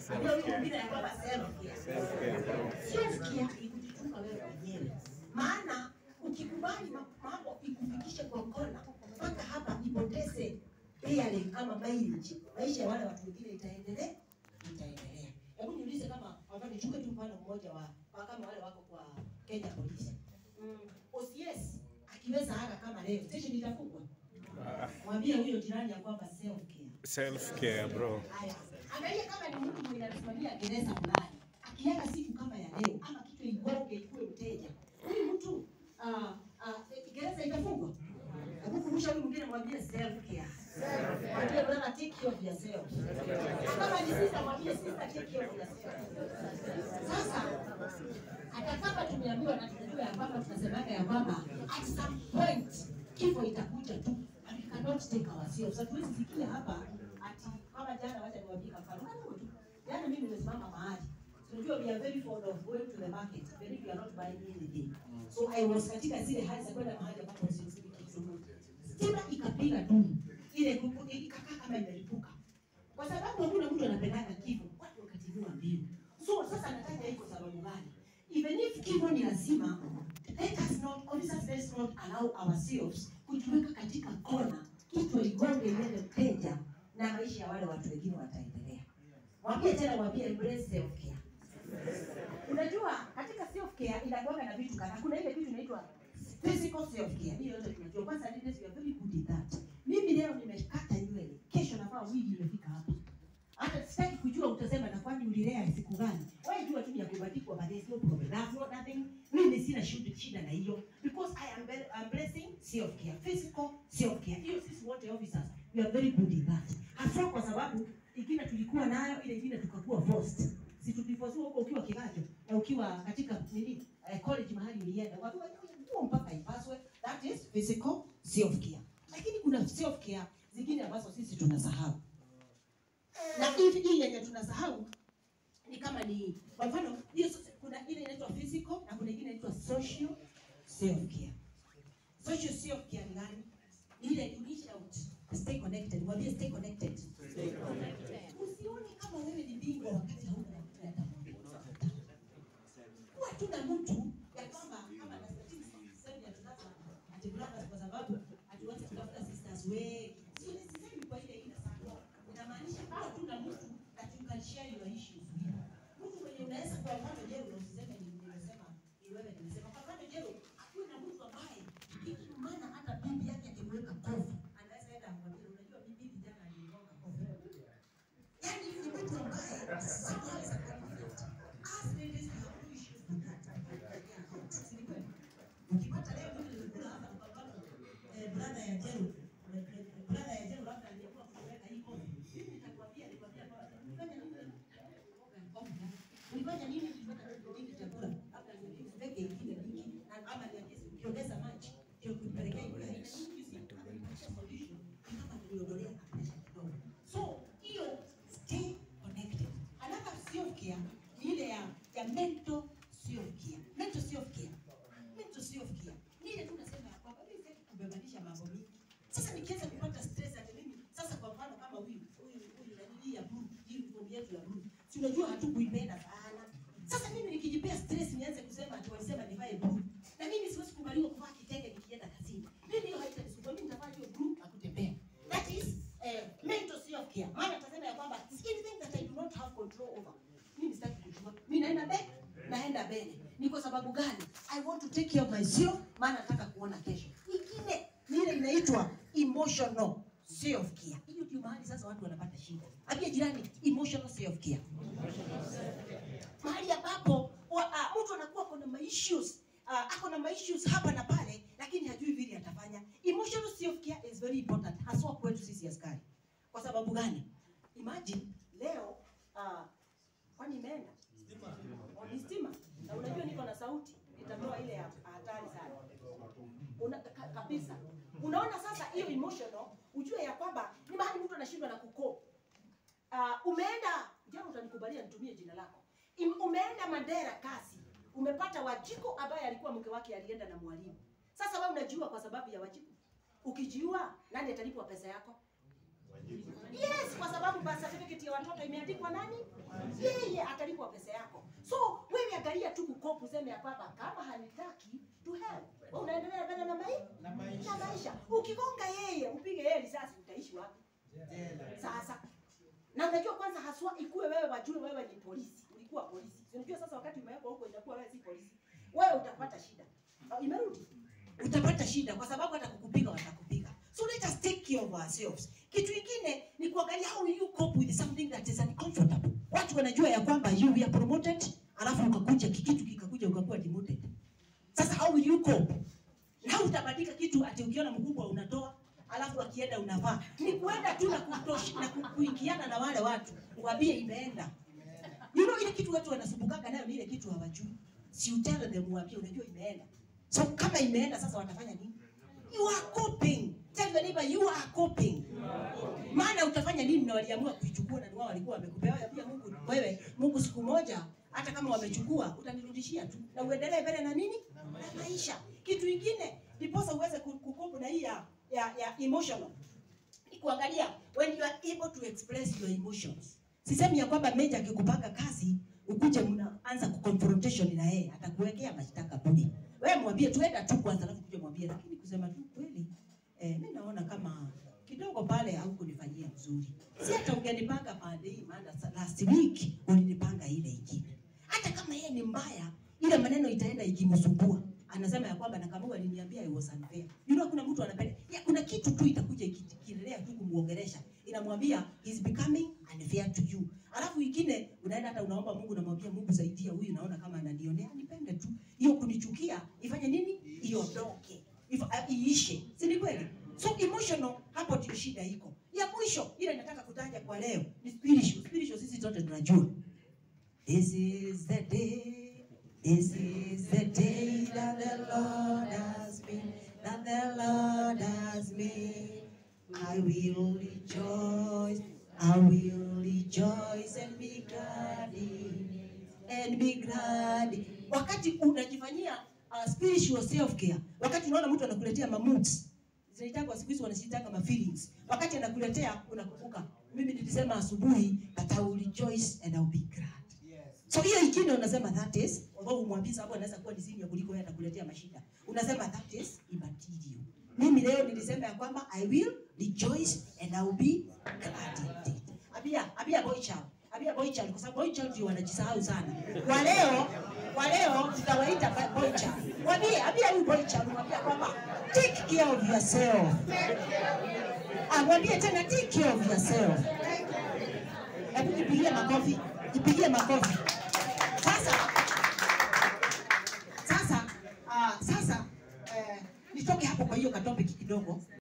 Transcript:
Ambia huyo mwingine ya kwamba self-care. Self-care ni kujichunga wewe mwenyewe. Maana ukikubali ma- mambo ikufikishe kwa kona mpaka hapa ipoteze bearing ama mileage, maisha ya wale watu wengine itaendelea itaendelea. Hebu niulize kama hapa nichukue tu mfano mmoja wa wa kama wale wako kwa Kenya Police. Mm, OCS akiweza haka kama leo station itafungwa. Mwambie huyo jirani ya kwamba self care. Self care bro. Haya, angalia kama ni mtu mwenye anasimamia gereza fulani, akiaga siku kama ya leo ama kichwa igonge ikuwe mteja, huyu mtu ah, ah, eh, gereza itafungwa. Hebu kumbusha huyu mwingine, mwambie self care. Mwambie brother, take care of yourself. Kama ni sister, mwambie sister, take care of yourself. Sasa hata kama tumeambiwa na tunajua ya kwamba tunasemaga ya kwamba at some point kifo itakuja tu and we cannot take ourselves. Hatuwezi sikia hapa ati kama jana, wacha niwaambie kwa mfano kadogo tu. Jana mimi nimesimama mahali Unajua we are very fond of going to the market when we are not buying anything. So I was katika zile hali za kwenda mahali ambapo siuzi kitu. Stima ikapiga tu. Ile kuku ikakaa kama imelipuka. Kwa sababu hakuna mtu anapendaka kifo, watu wakatimua mbio. So sasa nataja hii kwa sababu gani? Even if kifo ni lazima, let us not, officers let's not allow ourselves kujiweka katika kona, kichwa igonge iende mteja na maisha ya wale watu wengine wataendelea. Mwambie tena, mwambie embrace self care. Unajua katika self care inakuwa na vitu kadhaa. Kuna ile kitu inaitwa physical self care. Hiyo yote tunajua. Kwanza ladies we are very good in that. Mimi leo nimekata nywele, kesho nafaa wigi imefika hapa. Hata sitaki kujua utasema na kwani ulilea siku gani. Wewe jua tu ya kubadikwa but there's no problem. That's not nothing. Mimi sina shida shida na hiyo because I am very I'm blessing self care. Physical self care. Hiyo sisi wote officers we are very good in that. Hasa kwa sababu ingine tulikuwa nayo ile ingine tukakuwa forced. Si tuliforcewa huko ukiwa kigajo na ukiwa katika nini eh, college mahali ulienda. Watu nguo mpaka ipaswe. That is physical self care. Lakini kuna self care zingine ambazo sisi tunasahau na hivi hii yenye tunasahau ni kama ni kwa mfano hiyo sasa kuna ile inaitwa physical na kuna ingine inaitwa social self care social self care ni gani Ni ile you reach out stay connected mwambie stay connected usione kama wewe ni bingwa wakati hauna mtu atakuongoza kuwa tu na mtu ya kwamba kama na statistics sasa ya tunataka ati brothers kwa sababu hatuwezi kutafuta sisters wengi sio necessary kwa ile ina sana inamaanisha kuwa tu na mtu that you can share your issues with mtu mwenye unaweza kwa mfano je usiseme ni nimesema ni wewe nimesema kwa mfano je akuwe na mtu ambaye ikimana hata bibi yake akimweka kofi anaweza enda amwambie unajua bibi jana alinigonga kofi yani ni mtu ambaye somehow is a confident as ladies we have no issues with that Si ni kweli? ukipata leo mimi nilikula hapa kwa mfano eh, brother ya Jero eh, eh, brother ya Jero labda aliyekuwa kuweka hii kofi mimi nitakwambia nilikwambia kwa nifanya nini ulifanya nini tulipata hiki chakula labda niweke ingine mingi na ama niongeze ukiongeza maji ndio kupelekea hiyo haina nyingi si solution ni kama niliondolea pressure kidogo so hiyo stay connected another self care ni ile ya ya mental self care mental self care mental self care ni ile tu nasema ya kwamba mimi sitaki kubebanisha mambo mingi sasa nikianza kupata stress ati mimi sasa kwa mfano kama huyu huyu huyu na hii ya blue hii uniform yetu ya blue si unajua hatukuipenda sana sasa mimi nikijipea stress nianze kusema ati walisema nivae blue na mimi siwezi kubaliwa kuvaa kitenge nikienda kazini mimi hiyo haitanisumbua mimi nitavaa hiyo blue na kutembea that is eh, mental self care maana tasema ya kwamba it's anything that I do not have control over mimi sitaki kujua mimi naenda mbele naenda mbele ni kwa sababu gani I want to take care of myself maana nataka kuona kesho ingine ni ile inaitwa emotional self care hiyo ndio mahali sasa watu wanapata shida ambia jirani emotional self care mahali ambapo wa- ah, mtu anakuwa kuna ma issues uh, ako na ma issues hapa na pale lakini hajui vile atafanya emotional self care is very important haswa kwetu sisi askari kwa sababu gani imagine leo uh, kwani imeenda Oh, ni stima na unajua niko na sauti itatoa ile ya hatari sana Una, ka, kabisa unaona sasa hiyo emotional ujue ya kwamba ni mahali mtu anashindwa na kuko uh, umeenda jana utanikubalia nitumie jina lako Im, umeenda Mandera kazi umepata Wajiko ambaye alikuwa mke wake alienda na mwalimu sasa wewe unajiua kwa sababu ya Wajiko ukijiua nani atalipwa pesa yako yes kwa sababu birth certificate ya ya watoto imeandikwa nani? Yeye atalipwa pesa yako. So wewe angalia tu kukopu, useme ya kwamba kama hanitaki to help. Wewe unaendelea mbele na mai Na maisha. na maisha. Ukigonga yeye, upige yeye risasi, utaishi wapi? Jela. Sasa na unajua kwanza haswa ikuwe wewe wajue wewe ni polisi, ulikuwa polisi. Si Unajua sasa wakati umewekwa huko inakuwa wewe si polisi. Wewe utapata shida. Uh, imerudi. Utapata shida kwa sababu hata kukupiga watakupiga. So let us take care of ourselves. Kitu kingine ni kuangalia how you cope with something that is uncomfortable. Watu wanajua ya kwamba you are promoted, alafu ukakuja kikitu kikakuja ukakuwa demoted. Sasa how will you cope? Na utabadilika kitu ati ukiona mkubwa unatoa alafu akienda unavaa. Ni kuenda tu na kutoshi, na ku- kuingiana na wale watu. Uwaambie imeenda. You know ile kitu watu wanasumbukaga nayo ni ile kitu hawajui. Si utell them uambie unajua imeenda. So kama imeenda sasa watafanya nini? You are coping. Tell the neighbor you are coping. Maana utafanya nini na waliamua kuichukua na ni wao walikuwa wamekupewa pia Mungu wewe Mungu siku moja hata kama wamechukua utanirudishia tu na uendelee mbele na nini? Na maisha. Kitu kingine ndiposa uweze ku- kukopa na hii ya, ya, ya emotional ni kuangalia when you are able to express your emotions. Sisemi ya kwamba meja akikupanga kazi ukuje mnaanza kuconfrontation na yeye atakuwekea mashtaka budi. Wewe mwambie tuenda tu kwanza alafu kuja mwambie lakini kusema tu kweli eh, mimi naona kama kidogo pale haukunifanyia mzuri. Si hata ungenipanga pande hii maana sa- last week ulinipanga ile ingine. Hata kama yeye ni mbaya ile maneno itaenda ikimsumbua. Anasema ya kwamba na kama aliniambia it was unfair. You know kuna mtu anapenda. Ya, kuna kitu tu itakuja ikiendelea tu kumuongelesha. Inamwambia is becoming unfair to you. Alafu ingine unaenda hata unaomba Mungu unamwambia Mungu saidia huyu naona kama ananionea nipende tu. Hiyo kunichukia ifanye nini? Iondoke. If, uh, iishe. Si ni kweli? So emotional hapo ndio shida iko. Ya mwisho ile nataka kutaja kwa leo ni spiritual. Spiritual sisi zote tunajua. This is the day, this is the day that the Lord has made, that the Lord has made. I will rejoice, I will rejoice and be glad in it, and be glad. in- Wakati unajifanyia uh, spiritual self care, wakati unaona mtu anakuletea mamoods zinaitangwa siku hizi wanazitanga ma feelings. Wakati anakuletea unakumbuka, mimi nilisema asubuhi, but I will rejoice and I will be glad. Yes. So hiyo ingine unasema that is, although umwambie sababu anaweza kuwa ni senior kuliko wewe atakuletea mashida. Unasema that is immaterial. Mimi leo nilisema ya kwamba I will rejoice and I will be glad indeed. Abia, abia boy child. Abia boy child kwa sababu boy child ndio wanajisahau sana. Kwa leo, kwa leo tutawaita ba- boy child. Mwambie, abia huyu boy child mwambie kwamba take care of yourself. Ah, mwambie tena take care of yourself. Hebu jipigie makofi, jipigie makofi. Sasa sasa uh, sasa eh, nitoke hapo kwa hiyo katopiki kidogo